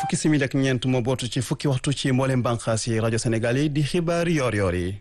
fukki simili ak ñeent moo bootu ci fukki waxtu ci mboolem bànqaas yi rajo Sénégal yi di xibaar yoor yoor yi.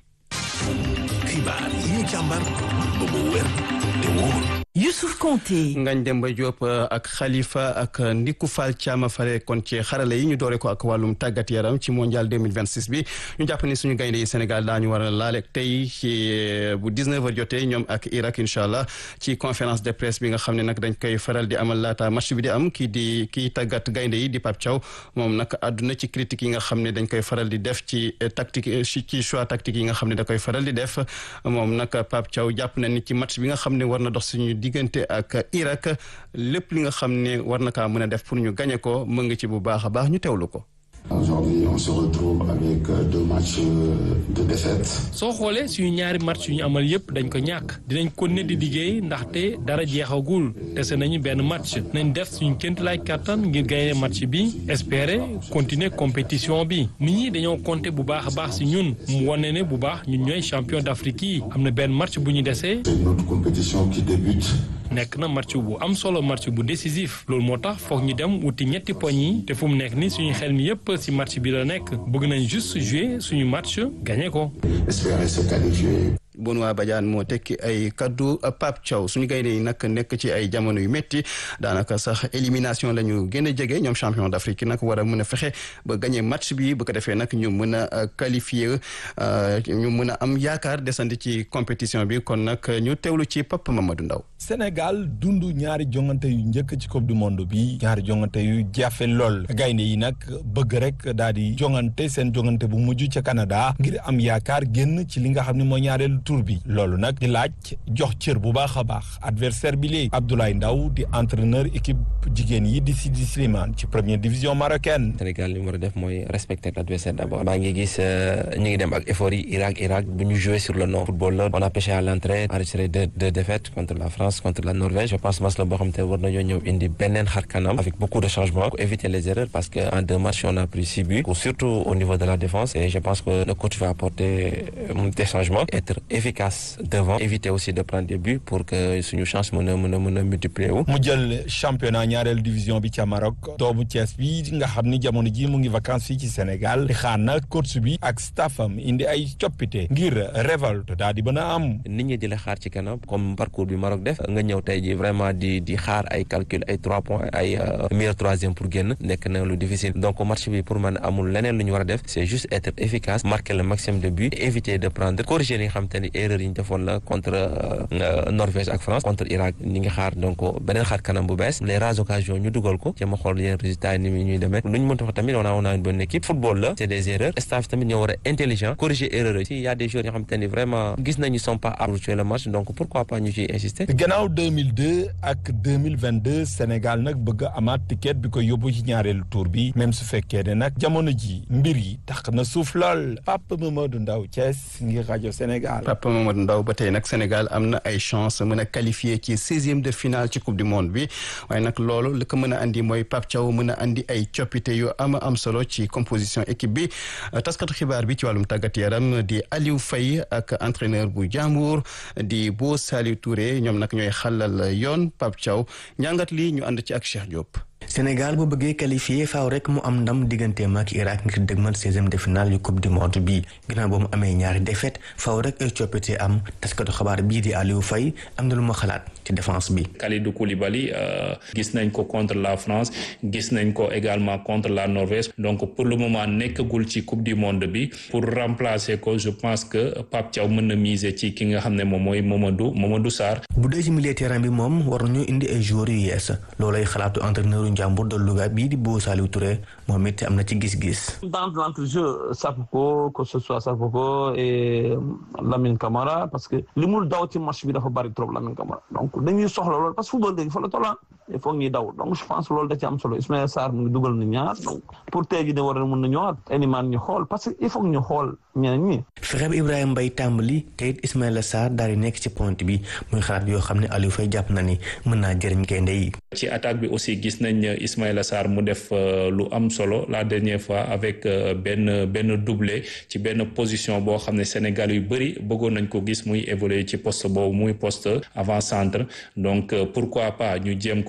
xibaar yi ñu càmbar ba mu wér te wóor. Youssouf Konté. Ngagne Demba Diop ak Khalifa ak Ndiku Fall Thiam fare kon ci xarale yi ñu doore ko ak wàllum tàggat yaram ci mondial 2026 bi ñu jàpp ni suñu gaynde yi Sénégal daañu war a laale tey ci bu 19h jotee ñoom ak Irak incha allah ci conférence de presse bi nga xam ne nag dañ koy faral di amal laata match bi di am kii di kii tàggat gaynde yi di Pape Thiaw moom nag àdduna ci critique yi nga xam ne dañ koy faral di def ci tactique ci choix tactique yi nga xam ne da koy faral di def moom nag Pape Thiaw jàpp na ni ci match bi nga xam ne war na dox suñu diggante ak Irak lépp li nga xam ne war na kaa mën a def pour ñu gañe ko mën nga ci bu baax a baax ñu teewlu ko. Aujourd'hui, on se retrouve avec deux matchs de défaite. soo xoolee suñu ñaari match yu ñu amal yëpp dañ ko ñàkk dinañ ko ne di liggéey ndaxte dara jeexagul dese nañu benn match nañ def suñu kéntu lay kàttan ngir gagner match bi espérer continuer compétition bi nit ñi dañoo compter bu baax a baax si ñun mu wane ne bu baax ñun ñooy champion d'Afrique yi am na benn match bu ñu desee C'est une autre compétition qui débute. nekk na match bu am solo match bu décisif loolu moo tax foog ñu dem wuti ñetti poñ yi te fu mu nekk ni suñu xel mi yëpp ci match bi la nekk bëgg nañ juste jouer suñu match gagné ko. Espérer se qualifier. Benoît Badiane moo tekki ay kaddu Pape Thiaw suñu gaynde yi nag nekk ci ay jamono yu métti daanaka sax élimination la ñu gën a jege ñoom champion d'Afrique nag war a mën a fexe ba gagné match bi bu ko defee nag ñu mën a qualifier ñu mën a am yaakaar desandi ci compétition bi kon nag ñu teewlu ci Papa Mamadou Ndaw Sénégal dund ñaari jongante yu njëkk ci coupe du monde bi ñaari jongante yu jafe lool gaynde yi nag bëgg rek daal di jongante seen jongante bu mujj ca Canada ngir am yaakaar génn ci li nga xam ne mooy ñaareelu tour bi loolu nag di laaj jox cër bu baax a baax adversaire bi léegi Abdoulaye Ndaw di entraîneur équipe jigéen yi di Sidi Slimane ci première division marocaine. Sénégal li mu war a def mooy respecter l'adversaire d'abord maa ngi gis ñu ngi dem ak effort yi Irak Irak bu ñu jouer sur le non football la on a pêché à l'entrée enregistré deux deux défaites contre la France contre la Norvège je pense match la boo xam te war nañoo ñëw indi beneen xar kanam avec beaucoup de changements pour éviter les erreurs parce que en deux matchs on a pris six buts surtout au niveau de la défense et je pense que le coach va apporter des changements être efficace devant éviter aussi de prendre des buts pour que suñu chance mën a mën a mën a multiplier wu. mu jël championnat ñaareelu division bi ca Maroc doomu Thiès bi nga xam ni jamono ji mu ngi vacances fii ci Sénégal di xaar na coach bi ak staffam indi ay coppite ngir révolte daal di mën a am. nit ñi di la xaar ci kanam comme parcours bi Maroc def nga ñëw tey ji vraiment di di xaar ay calcul ay trois points ay meilleur troisième pour génn nekk na lu difficile donc match bi pour man amul leneen lu ñu war a def c'est juste être efficace marquer le maximum de buts éviter de prendre corriger li nga xam te ni erreur yi ñu defoon la contre Norvège ak France contre Irak ñi ngi xaar donc beneen xaar kanam bu bees les rares occasions ñu dugal ko jéem a xool yeneen résultats yi ni muy ñuy demee lu ñu mënta wax tamit on a on a une bonne équipe football la c'est des erreurs staff tamit ñoo war a intelligent corriger erreur yi si y a des joueurs yoo xam te ni vraiment gis nañu sont pas aptes pour jouer le match donc pourquoi pas ñu ciy insister gannaaw 2002 ak 2022 Sénégal nag bëgg a amaat ticket bi ko yóbbu ci ñaareelu tour bi même su fekkee ne nag jamono ji mbir yi tax na suuf lool Papa Mamadou Ndaw Thiès ngir rajo Sénégal. Papa Mamadou Ndaw ba tey nag Sénégal am na ay chance mën a qualifier ci seizième de finale ci coupe du monde bi waaye nag loolu li ko mën a andi mooy Pape Thiaw mën a andi ay coppite yu am am solo ci composition équipe bi taskatu xibaar bi ci wàllum tàggat yaram di Aliou Faye ak entraîneur bu Jambour di Bo Saliou Touré ñoom nag ñooy xalal yoon Pape Thiaw ñàngat lii ñu ànd ci ak Cheikh Diop. Sénégal bu bëggee qualifié faaw rek mu am ndam digganteem ak Irak ngir dëgmal seizième de finale yu coupe du monde bi ginnaaw ba mu amee ñaari défaite faaw rek ay coppite am taskatu xabaar bii di Aliou Faye am na lu ma xalaat ci défense bi. Kalidou Koulibaly gis nañ ko contre la France gis nañ ko également contre la Norvège donc pour le moment nekkagul ci coupe du monde bi pour remplacer ko je pense que Pape Thiaw mën na miser ci ki nga xam ne moom mooy Mamadou Mamadou Sarr. bu dee ci milieu terrain bi moom war nañu indi ay joueurs yu yees loolay xalaatu entraîneur Njàmbur de Louga bii di Bo Saliou Touré moom it am na ci gis-gis. dans l'entrejeu Sakho que ce soit Sakho et Lamine Camara parce que li mu daw ci match bi dafa bari trop Lamine Camara donc dañuy soxla loolu parce que football léegi fa la toll il faut ñuy daw donc je pense loolu da ci am solo Ismaïla Sarr mu ngi dugal na ñaar donc pour tey jii ne war a mën na ñëwaat Elimane ñu xool parce que il faut ñu xool ñeneen ñi. fexe ba Ibrahima Mbaye tàmbali te it Ismaïla Sarr daal di nekk ci pointe bi muy xalaat yoo xam ne Aliou Faye jàpp na ni mën naa jëriñ gaynde yi. ci attaque bi aussi gis nañ Ismaïla Sarr mu def lu am solo la dernière fois avec benn benn doublé ci benn position boo xam ne Sénégal yu bëri bëggoon nañ ko gis muy évoluer ci poste boobu muy poste avant centre donc pourquoi pas ñu jéem ko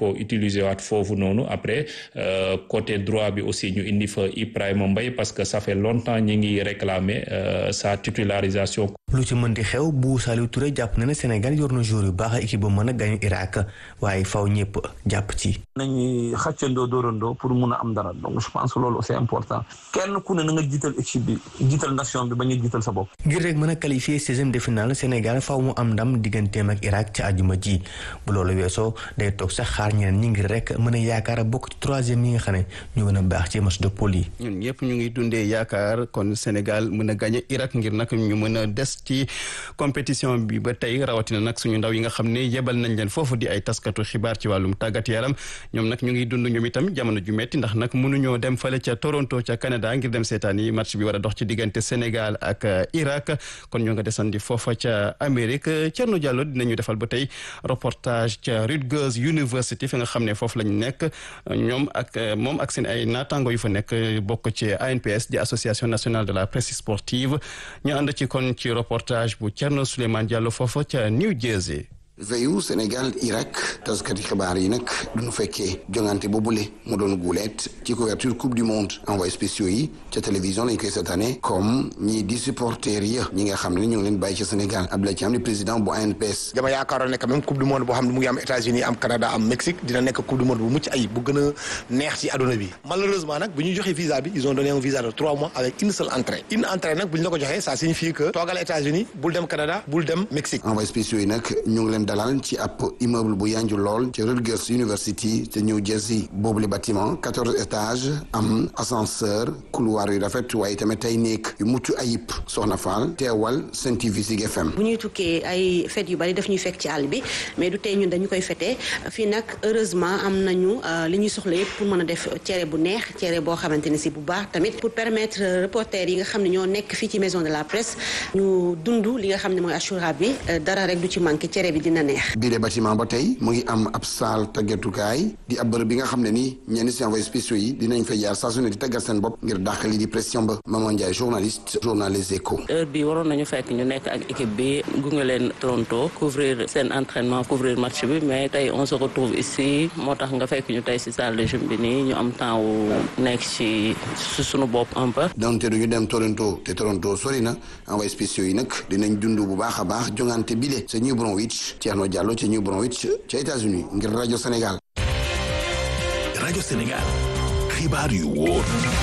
ko utiliser waat foofu noonu après côté droit bi aussi ñu indi fa Ibrahima Mbaye parce que ça fait longtemps ñi ngi réclamer sa titularisation. lu ci mën di xew bu Saliou Touré jàpp na ne Sénégal yor na joueur yu baax équipe ba mën a gagné Irak waaye faw ñëpp jàpp ci. nañuy xàccandoo dóorandoo pour mun a am dara donc je pense que loolu c'est important kenn ku ne na nga jiital équipe bi jiital nation bi ba nga jiital sa bopp. ngir rek mën a qualifier seizième de finale Sénégal faw mu am ndam digganteem ak Irak ci àjjuma ji bu loolu weesoo day toog sax xaar ñeneen ñi ngir rek mën a yaakaar a bokk ci troisième yi nga xam ne ñu gën a baax ci match de poule yi. ñun ñëpp ñu ngi dundee yaakaar kon Sénégal mën a gagné Irak ngir nag ñu mën a des ci compétition bi ba tey rawatina nag suñu ndaw yi nga xam ne yebal nañ leen foofu di ay taskatu xibaar ci wàllum tàggat yaram ñoom nag ñu ngi dund ñoom itam jamono ju metti ndax nag mënuñoo dem fale ca Toronto ca Canada ngir dem seetaan yi match bi war a dox ci diggante Sénégal ak Irak kon ñoo nga desandi foofa ca Amérique Thierno Diallo dinañu defal ba tey reportage ca Rutgers University fi nga xam ne foofu lañ nekk ñoom ak moom ak seen ay naataango yu fa nekk bokk ci ANPS di association nationale de la presse sportive ñu ànd ci kon ci reportage bu Thierno Souleymane Diallo foofa ca New Jersey. veyu Sénégal Irak taskati xibaar yi nag duñu fekkee jongante boobule mu doon guuleet ci couverture coupe du monde envoyé spéciaux yi ca télévision lañ koy seetaane comme ñii di supporters yi ñi nga xam ne ñu ngi leen bàyyi ci Sénégal Abdoulaye Thiam di président bu ANPS dama yaakaaroon ne quand même coupe du monde boo xam ne mu ngi am États-Unis am Canada am Mexique dina nekk coupe du monde bu mucc ayib bu gën a neex ci àdduna bi malheureusement nag bu ñu joxee visa bi ils ont donné un visa de trois mois avec une seule entrée une entrée nag bu ñu la ko joxee ça signifie que toogal États-Unis bul dem Canada bul dem Mexique envoyé spéciaux yi nag ñu ngi leen dalal ci ab immeuble bu yanju lool ci Rutgers University te New Jersey boobule bâtiment quatorze étages am ascenseur couloir yu rafet waaye tamit ay néeg yu mucc ayib soxna Fall teewal Sen TV Zik FM bu ñuy tukkee ay fête yu bari daf ñuy fekk ci àll bi mais du tey ñun dañu koy fêter fii nag heureusement am nañu li ñuy soxla yëpp pour mën a def cere bu neex cere boo xamante ne si bu baax tamit pour permettre reporters yi nga xam ne ñoo nekk fii ci maison de la presse ñu dund li nga xam ne mooy Achoura bi dara rek du ci manqué cere bi dina neex bâtiment ba tey mu ngi am ab salle tàggatukaay di ab bërëb bi nga xam ne ni ñenn si envoyé spéciaux yi dinañ fa jaar saa su ne di tàggat seen bopp ngir dàq li di pression ba Maman Ndiaye journaliste journal Les Échos heure bi waroon nañu fekk ñu nekk ak équipe bi gunge leen Toronto couvrir seen entraînement couvrir match bi mais tey on se retrouve ici moo tax nga fekk ñu tey si salle de gym bi nii ñu am temps wu nekk ci su suñu bopp un peu donte duñu dem Toronto te Toronto sori na envoyé spéciaux yi nag dinañ dund bu baax a baax jongante bile sa New Brunswick Thierno Diallo ci New Brunswick ca États-Unis ngir rajo Sénégal. rajo Sénégal xibaar yu wóor.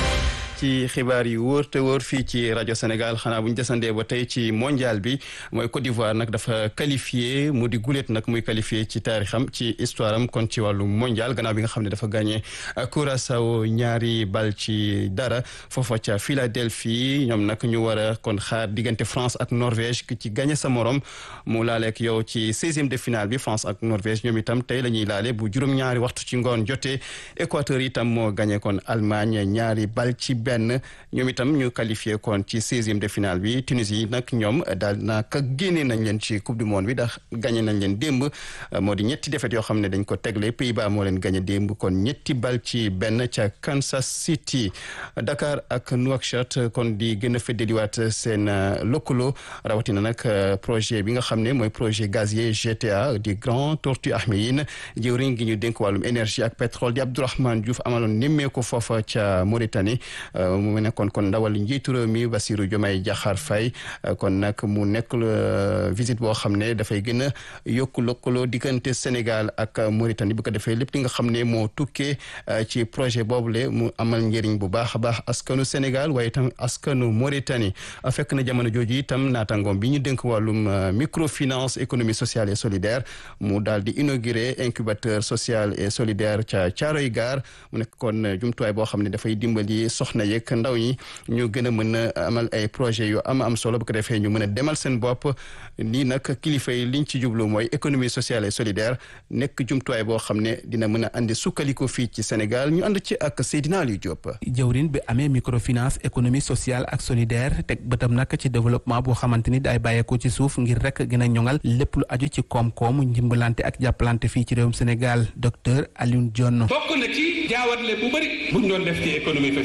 ci xibaar yu wóor te wóor fii ci rajo Sénégal xanaa bu ñu desandee ba tey ci mondial bi mooy Côte d'Ivoire nag dafa qualifié mu di guléet nag muy qualifié ci taarixam ci histoire am kon ci wàllu mondial gannaaw bi nga xam ne dafa gagné Curaçao ñaari bal ci dara foofa ca Philadelphie ñoom nag ñu war a kon xaar diggante France ak Norvège ki ci gagné sa morom mu laaleek yow ci seizième de finale bi France ak Norvège ñoom itam tey la ñuy laale bu juróom-ñaari waxtu ci ngoon jotee Équateur itam moo gagné kon Allemagne ñaari bal ci benn ñoom itam ñu qualifié kon ci seizième de finale bi Tunisie nag ñoom daal naka génne nañ leen ci coupe du monde bi ndax gagné nañ leen démb moo di ñetti défaite yoo xam ne dañ ko tegle Pays-Bas moo leen gagné démb kon ñetti bal ci benn ca Kansas City Dakar ak Nouakchott kon di gën a feddaliwaat seen lëkkaloo rawatina nag projet bi nga xam ne mooy projet gazier GTA di Grand Tortue Ahmeyim jëwriñ gi ñu dénk wàllum énergie ak pétrole di Abdourahmane Diouf amaloon nemmeeku foofa ca Mauritanie mu nekkoon kon ndawal njiitu réew mi Bassirou Diomaye Diakhar Faye kon nag mu nekk visite boo xam ne dafay gën a yokku lëkkaloo diggante Sénégal ak Mauritanie bu ko defee lépp li nga xam ne moo tukkee ci projet boobule mu amal njëriñ bu baax a baax askanu Sénégal waaye itam askanu Mauritanie fekk na jamono jooju itam naataangoom bi ñu dénk wàllum microfinance économie sociale et solidaire mu daal di inauguré incubateur social et solidaire ca Thiaroye Gare mu nekk kon jumtuwaay boo xam ne dafay dimbali soxna yeeg ndaw ñi ñu gën a mën a amal ay projet yu am am solo bu ko defee ñu mën a demal seen bopp lii nag kilifa yi liñ ci jublu mooy économie sociale et solidaire nekk jumtuwaay boo xam ne dina mën a andi sukkaliku fii ci Sénégal ñu ànd ci ak Seydina Aliou Diop. jawrin bi amee microfinance économie sociale ak solidaire teg bëtam nag ci développement boo xamante ni day bàyyeekoo ci suuf ngir rek gën a ñoŋal lépp lu aju ci koom-koom njimbalante ak jàppalante fii ci réewum Sénégal docteur Alioune Dione. bokk na ci jaawatle bu bëri buñ doon def ci économie sociale et solidaire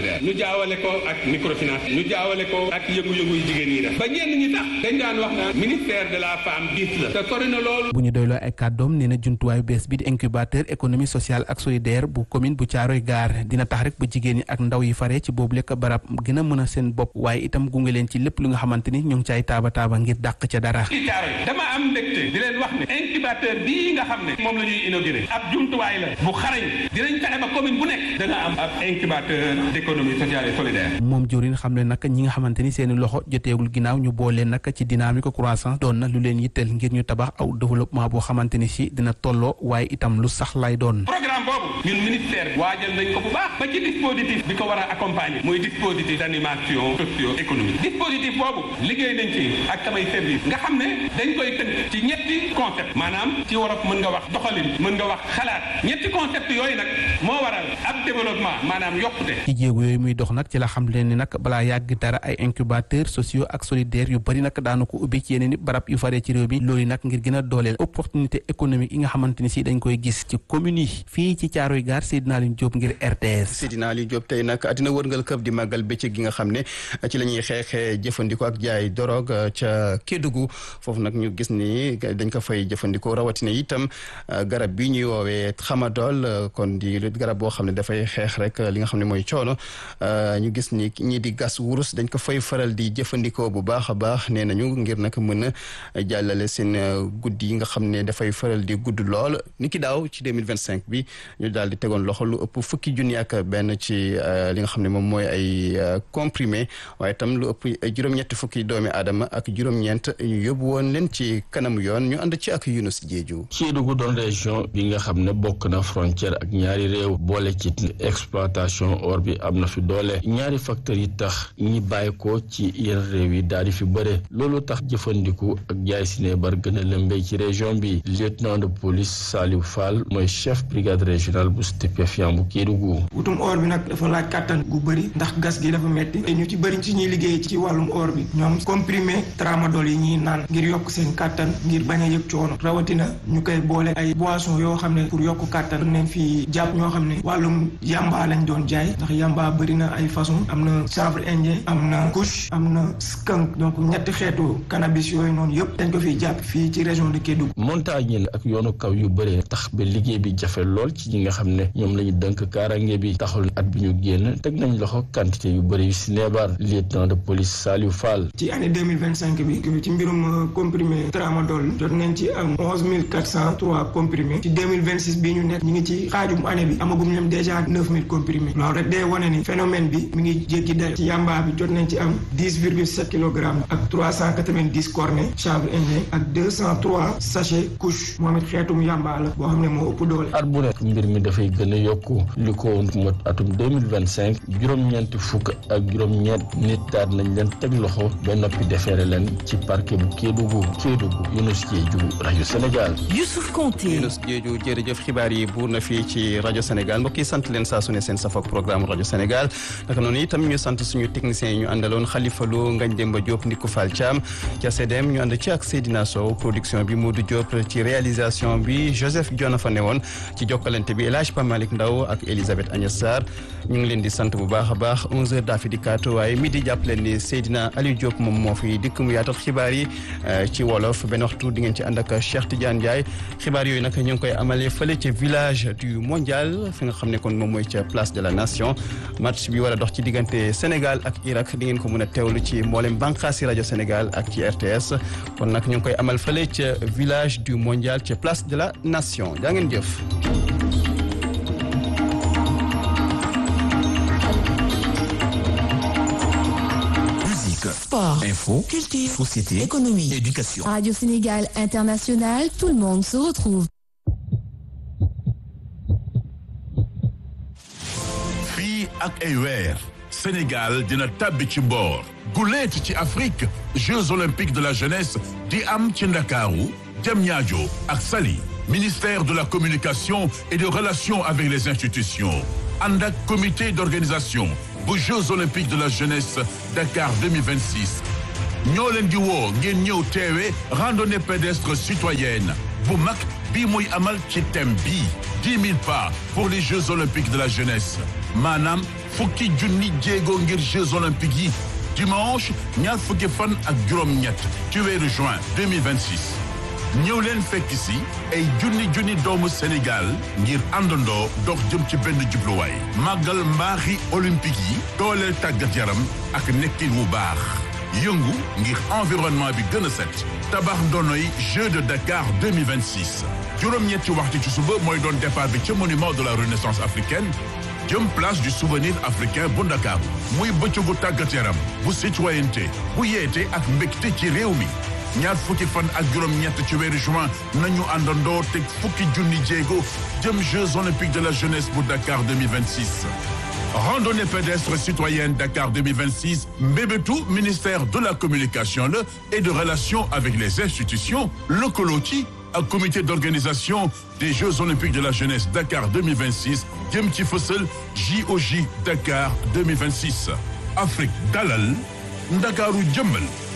solidaire ñu jaawale ko ak microfinance ñu jaawale ko ak yëngu-yëngu yu jigéen ñi def ba ñenn ñi tax dañ daan wax naan ministère de la femme diis la te sori na loolu bu ñu doyloo ay kàddoom nee na jumtuwaayu bees bi di incubateur économie sociale ak solidaire bu commune bu Caaroy Gaar dina tax rek ba jigéen ñi ak ndaw yi fare ci boobu lekk barab gën a mën a seen bopp waaye itam gunge leen ci lépp lu nga xamante ni ñoo ngi caay taaba taaba ngir dàq ca dara ci Caaroy dama am mbégte di leen wax ne incubateur bii nga xam ne moom la ñuy inauguré ab jumtuwaay la bu xarañ dinañ fexe ba commune bu nekk dana am ab incubateur d'économie sociale et solidaire moom jorin xam ne nag ñi nga xamante ni seeni loxo joteegul ginnaaw ñu boole nag ci dynamique croissance doon na lu leen yitteel ngir ñu tabax aw développement boo xamante ni si dina tolloo waaye itam lu sax lay doon programme boobu ñun ministère waajal nañ ko bu baax ba ci dispositif bi ko war a accompagner muy dispositif d'animation socio-économique dispositif boobu liggéey nañ ci ak samay service nga xam ne dañ koy tënk ci ñetti concept maanaam ci wolof mën nga wax doxalin mën nga wax xalaat ñetti concept yooyu nag moo waral ab développement maanaam yokkute ci jéego yooyu muy dox nag ci la xam leen ni nag balaa yàgg dara ay incubateur sociaux ak solidaire yu bari nag daanu ko ubbi ci yeneen i barab yu faree ci réew bi loolu nag ngir gën a dooleel opportunité économique yi nga xamante ni si dañ koy gis ci commune yi fii ci Caaroy Gaar Seydina Aliou Diop ngir RTS Seydina Aliou Diop tey nag àddina wërngal këpp di màggal bëccëg gi nga xam ne ci la ñuy xeexee jëfandikoo ak jaay dorog ca Kédougou foofu nag ñu gis ni dañ ko fay jëfandikoo rawatina itam garab bi ñuy woowee xamadol kon di garab boo xam ne dafay xeex rek li nga xam ne mooy coono ñu gis ni ñii di gas wurus dañ ko fay faral di jëfandikoo bu baax a baax nee nañu ngir nag mën a jàllale seen guddi yi nga xam ne dafay faral di gudd lool ni ki daaw ci 2025 bi ñu daal di tegoon loxo lu ëpp fukki junni ak benn ci li nga xam ne moom mooy ay comprimé waaye itam lu ëpp juróom-ñetti fukki doomi aadama ak juróom-ñeent ñu yóbbu woon leen ci kanamu yoon ñu ànd ci ak Yunus Jeeju Kédougou doon région bi nga xam ne bokk na frontière ak ñaari réew boole ci exploitation or bi am na fi doole ñaari facteurs yi tax ñi bàyyi ko ci yenn réew yi daal di fi bëre loolu tax jëfandiku ak jaay sinébar gën a lëmbee ci région bi lieutenant de police Saliou Fall mooy chef brigade régionale bu stupéfiant bu Kédougou wutum or bi nag dafa laaj kàttan gu bëri ndax gas gi dafa metti te ñu ci bëri ci ñuy liggéey ci wàllum or bi ñoom comprimé tramadol yi ñuy naan ngir yokk seen kàttan ngir bañ a yëg coono rawatina ñu koy boole ay boisson yoo xam ne pour yokk kàttan neen fi jàpp ñoo xam ne wàllum yamba lañ doon jaay ndax yamba bëri na ay façon am na chanvre indien am na kush am na skunk donc ñetti xeetu cannabis yooyu noonu yëpp dañ ko fiy jàpp fii ci région de Kédougou montagne la ak yoonu kaw yu bëree tax ba liggéey bi jafe lool ci ñi nga xam ne ñoom la ñu dënk kaarange bi taxul at bi ñu génn teg nañ loxo quantité yu bëri yu si neebar lieutenant de police Saliou Fall ci année deux mille vingt cinq bi ci mbirum comprimé tramadol jot nañ ci am onze mille quatre cent trois comprimé ci deux mille vingt six bii ñu nekk ñu ngi ci xaajum année bi amagum ñoom déjà neuf mille comprimé loolu rek day wane ni phénomène bi mi ngi jéggi day ci yamba bi jot nañ ci am dix virgule sept kilogrammes ak trois cent quatre vingt dix cornet chanvre indien ak deux cent trois sachet couche moom it xeetum yamba la boo xam ne moo ëpp doole. at bu nekk mbir mi dafay gën a yokku li ko mot atum deux mille vingt cinq juróom-ñeenti fukk ak juróom-ñeent nit daal nañ leen teg loxo ba noppi defeere leen ci parquet bu Kédougou Kédougou Younous Diédhiou rajo Sénégal. Youssouf Konté Younous Diédhiou jërëjëf xibaar yi buur na fii ci rajo Sénégal mbokk yi sant leen saa su ne seen safoog programme rajo Sénégal naka noonu itam ñu sant suñu techniciens yi ñu àndaloon Khalifa Lo Ngagne Demba Diop Ndiku Fall Thiam ca CDM ñu ànd ci ak Seydina Sow production bi Modou Diop ci réalisation bi Joseph Diona fa newoon ci jokkalante bi El Hadj Pam Malick Ndaw ak Elisabeth Agnès Sarr ñu ngi leen di sant bu baax a baax 11h daa fi dikkaat waaye midi jàpp leen ni Seydina Aliou Diop moom moo fi dikk mu yaatal xibaar yi ci wolof benn waxtu di ngeen ci ànd ak Cheikh Tidiane Ndiaye xibaar yooyu nag ñu ngi koy amalee fële ca village du mondial fi nga xam ne kon moom mooy ca place de la nation match bi war a dox ci diggante Sénégal ak Irak di ngeen ko mën a teewlu ci mboolem bànqaasi rajo Sénégal ak ci RTS kon nag ñu ngi koy amal fële ca village du mondial ca place de la nation jaa ngeen jëf. Sport, info, culture, société, économie, éducation. Radio Sénégal International, tout le monde se retrouve. fii ak ay weer Sénégal dina tàbbi ci mboor guleet ci Afrique Jeux olympiques de la jeunesse di am ci Ndakaaru Diamniadio ak Saly ministère de la communication et des relations avec les institutions ànd ak comité d'organisation bu Jeux olympiques de la jeunesse Dakar 2026 ñoo leen di woo ngeen ñëw teewe randonnée pédestre citoyenne bu mag bii muy amal ci thème bii dix mille pas pour les Jeux olympiques de la jeunesse maanaam fukki junni jéego ngir Jeux olympiques yi dimanche ñaar fukki fan ak juróom-ñett ci weeru juin 2026 ñëw leen fekk si ay junni junni doomu Sénégal ngir àndandoo dox jëm ci benn jubluwaay màggal mbaaxi olympique yi dooleel tàggat yaram ak nekkin wu baax yëngu ngir environnement bi gën a set tabax ndonoy Jeux de Dakar 2026 juróom-ñetti waxtu ci suba mooy doon départ bi ca monument de la renaissance africaine jëm place du souvenir africain bu Ndakaaru muy bëccëgu tàggat yaram bu citoyenneté bu yeete ak mbégte ci réew mi ñaar fukki fan ak juróom-ñett ci weeru juin nañu àndandoo teg fukki junni jéego jëm Jeux olympiques de la jeunesse bu Dakar 2026 randonnée pédestre citoyenne Dakar 2026 mbébétu ministère de la communication la et de relations avec les institutions lëkkaloo ci ak comité d'organisation des Jeux olympiques de la jeunesse Dakar 2026 jëm ci fësal JOJ Dakar 2026 Afrique dalal Ndakaaru jëmbal